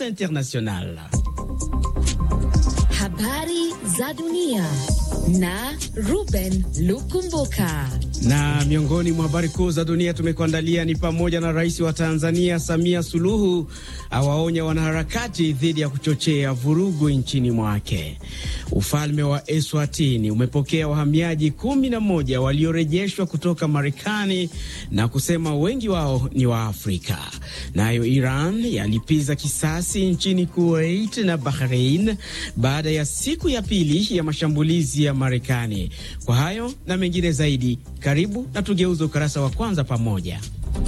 International. Habari za dunia na Ruben Lukumbuka. Na miongoni mwa habari kuu za dunia tumekuandalia ni pamoja na rais wa Tanzania Samia Suluhu awaonya wanaharakati dhidi ya kuchochea vurugu nchini mwake. Ufalme wa Eswatini umepokea wahamiaji kumi na moja waliorejeshwa kutoka Marekani na kusema wengi wao ni wa Afrika. Nayo Iran yalipiza kisasi nchini Kuwait na Bahrain baada ya siku ya pili ya mashambulizi ya Marekani. Kwa hayo na mengine zaidi, karibu na tugeuze ukurasa wa kwanza pamoja.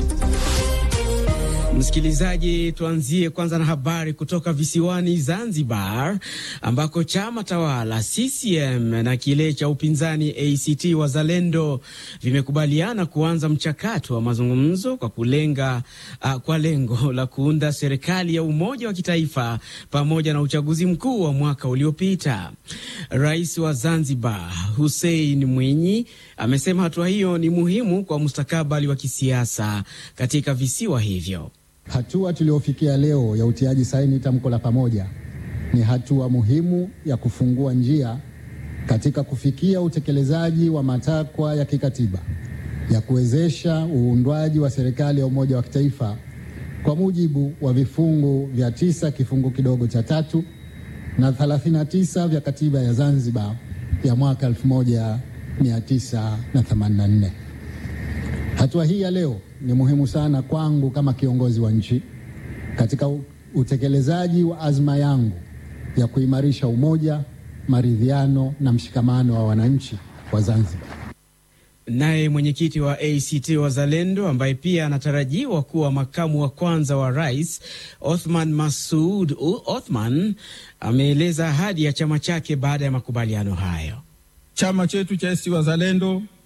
Msikilizaji, tuanzie kwanza na habari kutoka visiwani Zanzibar, ambako chama tawala CCM na kile cha upinzani ACT Wazalendo vimekubaliana kuanza mchakato wa mazungumzo kwa kulenga uh, kwa lengo la kuunda serikali ya umoja wa kitaifa pamoja na uchaguzi mkuu wa mwaka uliopita. Rais wa Zanzibar Hussein Mwinyi amesema hatua hiyo ni muhimu kwa mustakabali wa kisiasa katika visiwa hivyo. Hatua tuliyofikia leo ya utiaji saini tamko la pamoja ni hatua muhimu ya kufungua njia katika kufikia utekelezaji wa matakwa ya kikatiba ya kuwezesha uundwaji wa serikali ya umoja wa kitaifa kwa mujibu wa vifungu vya tisa kifungu kidogo cha tatu na 39 vya katiba ya Zanzibar ya mwaka 1984. Hatua hii ya leo ni muhimu sana kwangu kama kiongozi wa nchi katika utekelezaji wa azma yangu ya kuimarisha umoja, maridhiano na mshikamano wa wananchi wa Zanzibar. Naye mwenyekiti wa ACT Wazalendo ambaye pia anatarajiwa kuwa makamu wa kwanza wa rais Othman Masud Othman ameeleza ahadi ya chama chake baada ya makubaliano hayo. Chama chetu cha ACT Wazalendo